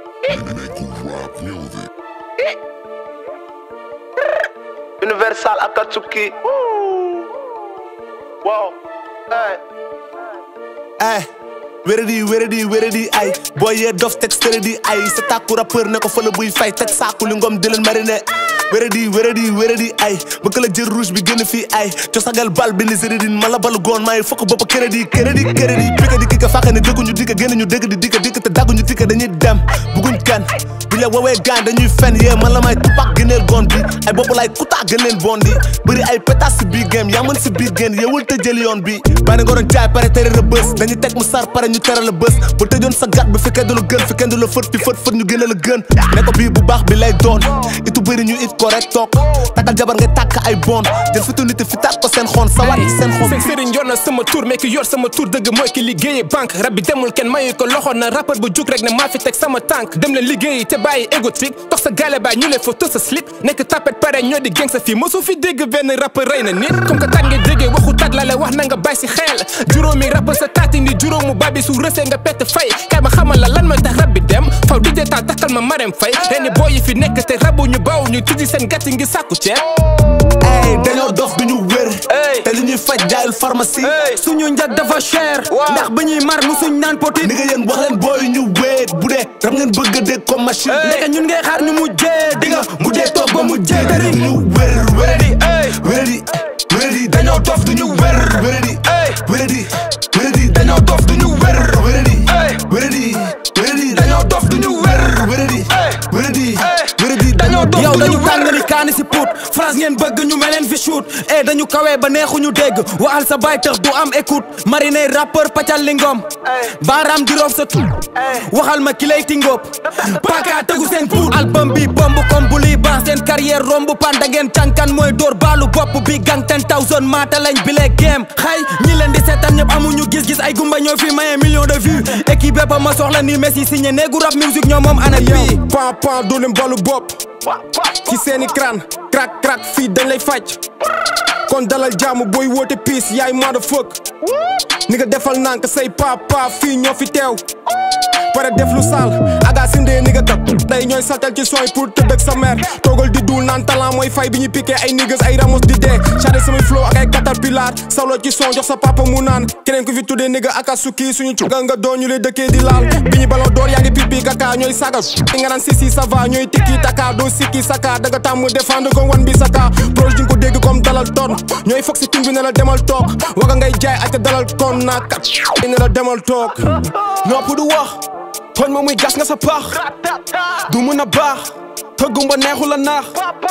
Make rap music. Universal Akatsuki. Wow. Hey. ay wéradi wéradi wéradi ay booy yee dof teg stéradi ay sa tàkku rappeur ne ko fële buy fay teg saaku li ngom di leen marine wéradi wéradi wéradi ay bëgg la jël rouge bi gën fii ay cosagal bal bi ni sérédine ma la balu goon maay fokk bopp crédit crédit crédit pika di kika fàqa ne dëgguñu dikka génn ñu dëgg di dikka dikka te dagguñu dikka dañuy dem bugguñ kan bi la woowee gaan dañuy fen yee man la may tupac gëneel goon bi ay bopp lay kutaa gën leen bon di bëri ay pétas si biir game yaa mën si biir génn yewul te jël yoon bi bari nga doon jaay pare tere la bës dañuy teg mu sar pare ñu tere la bës bu tëjoon sa gat bi fi kenn du la gën fi kenn du la fët fi fët fët ñu gën a la gën ne ko bii bu baax bi lay doon itu bëri ñu it correct toog takkal jabar nga tàkk ay bon jël fitu nit fi tàkk ko seen xoon sawar seen xoon seen sëriñ yor na sama tur mais ki yor sama tur dëgg mooy ki liggéeyee banque rab bi demul kenn mayu ko loxo na rappeur bu jug rek ne maa fi teg sama tànk dem leen liggéeyi te bàyyi égotique toog sa gaale baay ñu leen fa tës sa slip nekk tapet pare ñoo di geng sa fii mosu fi dégg benn rappeur rey na nit comme que tat nga déggee waxu tat la la wax na nga bàyyi si xel juróomi rappeur sa taati ni juróomu babi su rësee nga pett fay kay ma xamal la lan mooy tax rab bi dem faw di dee taal takkal ma marem fay ren boo yi fi nekk te rabu ñu baaw ñu tijji seen gàtt ngi sàkku ceeb ay dañoo dof duñu wér te li ñuy faj jaayul pharmacie suñu njag dafa cher ndax ba ñuy mar musuñ naan potit ni nga yéen wax leen booy ñu wéet bu dee ram ngeen bëgg a dégg comme machine ndeke ñun ngay xaar ñu mujjee di nga mujjee toog ba mujjee tëri ñu wér wéradi wéradi wéradi dañoo dof duñu wér wéradi wéradi wéradi dañoo dof duñu wér wéradi wéradi wéradi dañoo dof duñu wér wéradi wéradi wéradi dañoo dof yow dañu tàng ni kaani si puut France ngeen bëgg ñu meleen fi shoot e dañu kawee ba neexuñu dégg waxal sa baay tax du am écoute marine rappeur pacal li ngom baaraam di roof sa tut waxal ma ki lay tingóob paka tegu seen puut album bi bomb comme bu lii ban seen carrière romb pan da ngeen cànkan mooy door baalu bopp bi gang ten thousand maata lañ bi lee game xay ñi leen di seetaan ñëpp amuñu gis-gis ay gumba ñoo fi maye million de vues équipe bépp ma soxla ni Messi signé néegu rap musique ñoo moom ana bii pan pan doo leen balu bopp ci seeni crâne crack crack fii dañ lay faj kon dalal jaamu booy woote piis yaay motherfuck ni nga defal nank say papa fii ñoo fi teew pare def lu sal aga sindee ni nga tat day ñooy saltal ci sooy pour tëdd ak sa mère toogal di duul naan talent mooy fay bi ñu piqué ay niggas ay ramos di dee charé samay flow ak ay caterpillar sawlo ci son jox sa papa mu naan keneen ku fi tuddee nigga akasuki suñu cuga nga doon ñu lay dëkkee di laal bi ñu baloo door yaa ngi pipi kaka ñooy saga nga naan si si ça va ñooy tikki taka doo sikki saka daga tàmm défendre ko wan bi saka proche di nga ko dégg comme dalal ton ñooy foog si tun bi ne la demal toog waga ngay jaay ak dalal kon naakat ne la demal toog nopp du wax tooñ ma muy gas nga sa paax du mun a baax tëggumba neexu la naax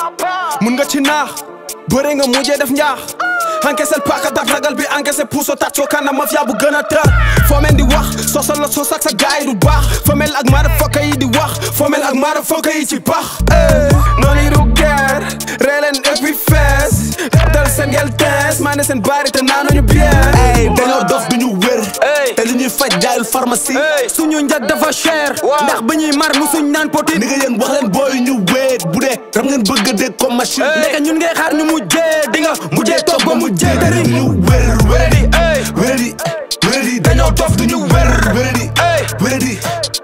mun nga ci naax bëre nga mujjee def njaax encaissé paaka daf ragal bi encaissé puuso tàccoo kana mafia bu gën a tar foo mel di wax sosal la sos ak sa gaay du baax foo mel ak maara fokka yi di wax foo mel ak maara fokka yi ci pax noonu yi du guerre ree leen et puis fees dal seen gel tees maa ne seen baari te naanuñu bière ay dañoo dof duñu wér te li ñuy faj jaayul pharmacie suñu njag dafa cher ndax ba ñuy mar musuñ naan potit ni nga yéen wax leen booy ñu wéet bu dee ram ngeen bëgg a dégg comme machine ndeke ñun ngay xaar ñu mujjee di nga mujjee toog ba mujjee tëri ñu wér wéradi wéradi wéradi dañoo dof duñu wér wéradi wéradi